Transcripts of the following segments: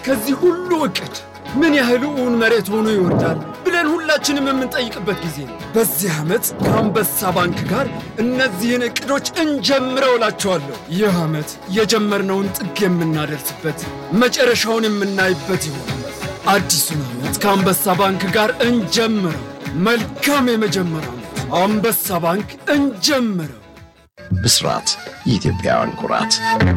ከዚህ ሁሉ እቅድ ምን ያህል እውን መሬት ሆኖ ይወርዳል ብለን ሁላችንም የምንጠይቅበት ጊዜ ነው። በዚህ ዓመት ከአንበሳ ባንክ ጋር እነዚህን እቅዶች እንጀምረው እላቸዋለሁ። ይህ ዓመት የጀመርነውን ጥግ የምናደርስበት መጨረሻውን የምናይበት ይሆናል። አዲሱን ዓመት ከአንበሳ ባንክ ጋር እንጀምረው። መልካም የመጀመሪያ ዓመት። አንበሳ ባንክ እንጀምረው። ብስራት የኢትዮጵያውያን ኩራት።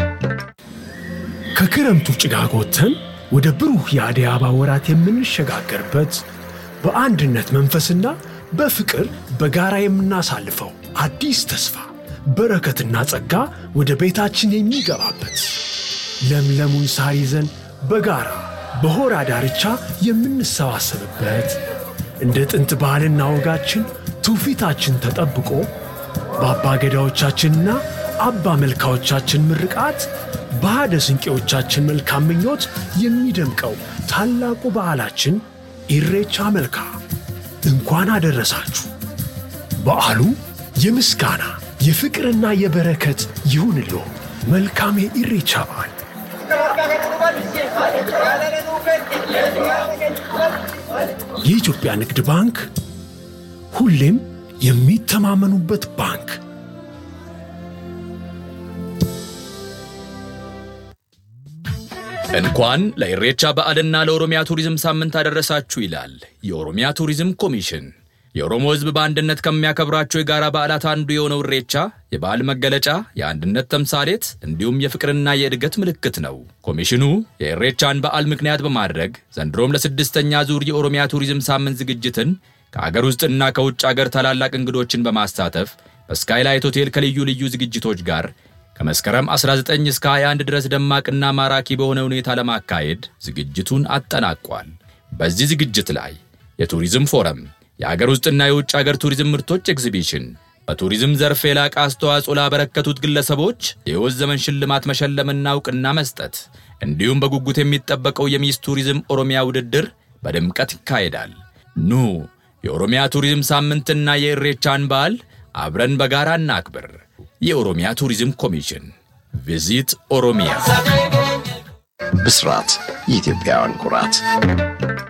ከክረምቱ ጭጋግ ወጥተን ወደ ብሩህ የአደይ አበባ ወራት የምንሸጋገርበት በአንድነት መንፈስና በፍቅር በጋራ የምናሳልፈው አዲስ ተስፋ በረከትና ጸጋ ወደ ቤታችን የሚገባበት ለምለሙን ሳር ይዘን በጋራ በሆራ ዳርቻ የምንሰባሰብበት እንደ ጥንት ባህልና ወጋችን ትውፊታችን ተጠብቆ በአባ ገዳዎቻችንና አባ መልካዎቻችን ምርቃት በሃደ ስንቄዎቻችን መልካም ምኞት የሚደምቀው ታላቁ በዓላችን ኢሬቻ መልካ እንኳን አደረሳችሁ። በዓሉ የምስጋና የፍቅርና የበረከት ይሁንልዎ። መልካም የኢሬቻ በዓል። የኢትዮጵያ ንግድ ባንክ ሁሌም የሚተማመኑበት ባንክ። እንኳን ለኢሬቻ በዓልና ለኦሮሚያ ቱሪዝም ሳምንት አደረሳችሁ ይላል የኦሮሚያ ቱሪዝም ኮሚሽን። የኦሮሞ ሕዝብ በአንድነት ከሚያከብራቸው የጋራ በዓላት አንዱ የሆነው ኢሬቻ የበዓል መገለጫ፣ የአንድነት ተምሳሌት እንዲሁም የፍቅርና የእድገት ምልክት ነው። ኮሚሽኑ የኢሬቻን በዓል ምክንያት በማድረግ ዘንድሮም ለስድስተኛ ዙር የኦሮሚያ ቱሪዝም ሳምንት ዝግጅትን ከአገር ውስጥና ከውጭ አገር ታላላቅ እንግዶችን በማሳተፍ በስካይላይት ሆቴል ከልዩ ልዩ ዝግጅቶች ጋር ከመስከረም 19 እስከ 21 ድረስ ደማቅና ማራኪ በሆነ ሁኔታ ለማካሄድ ዝግጅቱን አጠናቋል። በዚህ ዝግጅት ላይ የቱሪዝም ፎረም፣ የአገር ውስጥና የውጭ አገር ቱሪዝም ምርቶች ኤግዚቢሽን፣ በቱሪዝም ዘርፍ የላቀ አስተዋጽኦ ላበረከቱት ግለሰቦች የሕይወት ዘመን ሽልማት መሸለምና እውቅና መስጠት እንዲሁም በጉጉት የሚጠበቀው የሚስ ቱሪዝም ኦሮሚያ ውድድር በድምቀት ይካሄዳል። ኑ የኦሮሚያ ቱሪዝም ሳምንትና የኢሬቻን በዓል አብረን በጋራ እናክብር። የኦሮሚያ ቱሪዝም ኮሚሽን ቪዚት ኦሮሚያ። ብስራት የኢትዮጵያውያን ኩራት።